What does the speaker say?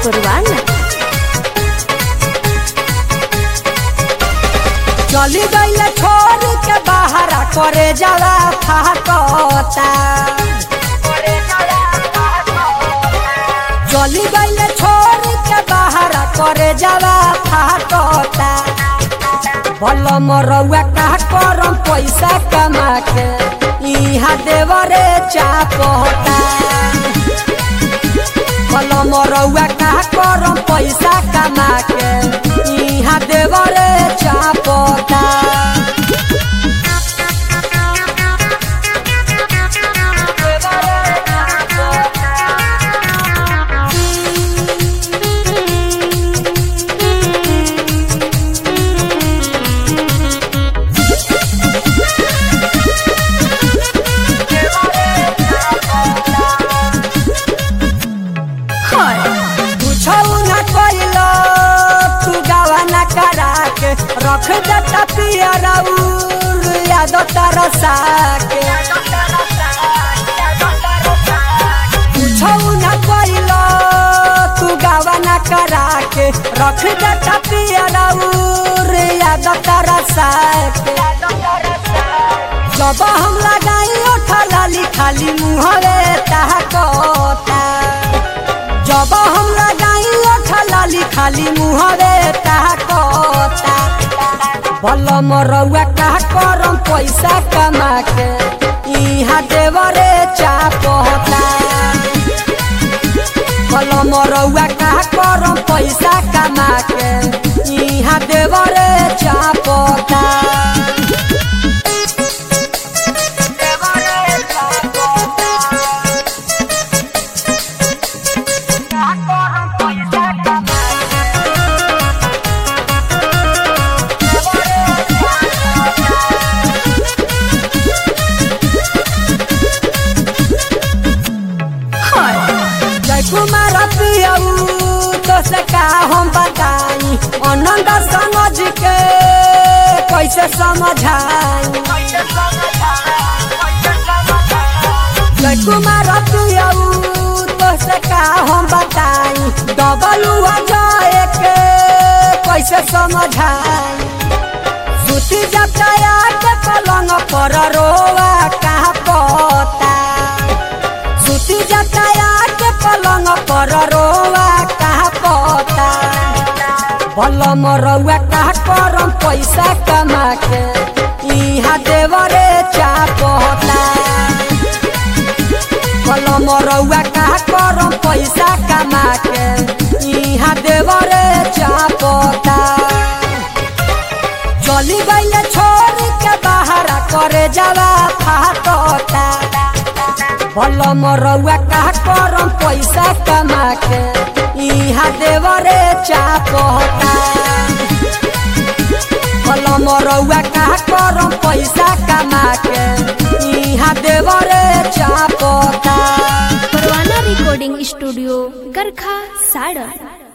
Purwana. चली गईले छोड़ के बाहर करे जाला फाकता चली गईले छोड़ के बाहर करे जाला फाकता भल मरौआ का करम पैसा कमा के इहा देवरे चापता भल मरौआ का करम पैसा कमा के इहा देवरे चापता कुछो न कइलो तू गावा न करा के रख देता पियरा उर याद तरसा के कुछो न कइलो तू गावा न करा के रख देता पियरा उर याद तरसा के जब हम लगाई ओठा लाली खाली मुहरे ताकता जब हम लगाई ओठा लाली खाली मुहरे ताकता भल मरौआ का करम पैसा कमा के इहा देवरे चापता भल मरौआ का करम पैसा कमा के इहा देवरे चापता जय कुमार पियऊ तो से का हम बताई आनंद समझ के कैसे समझाई जय कुमार पियऊ तो से का हम बताई डबल जाए के कैसे समझाई सुती जब दया के पलंग पर रोवा कहा पता सुती जटाया के पलंग पर रोवा कहा पता भल मरौआ कहा करम पैसा कमा के इहा देवरे चापता भल मरौआ कहा करम पैसा कमा के इहा देवरे चापता चली गईले छोड़ के बाहर करे जावा फाटता भल मरौआ का करम पैसा कमा के इहा देवरे चापता भल मरौआ का करम पैसा कमा के इहा देवरे चापता Purwana Recording Studio, Garkha, Saran.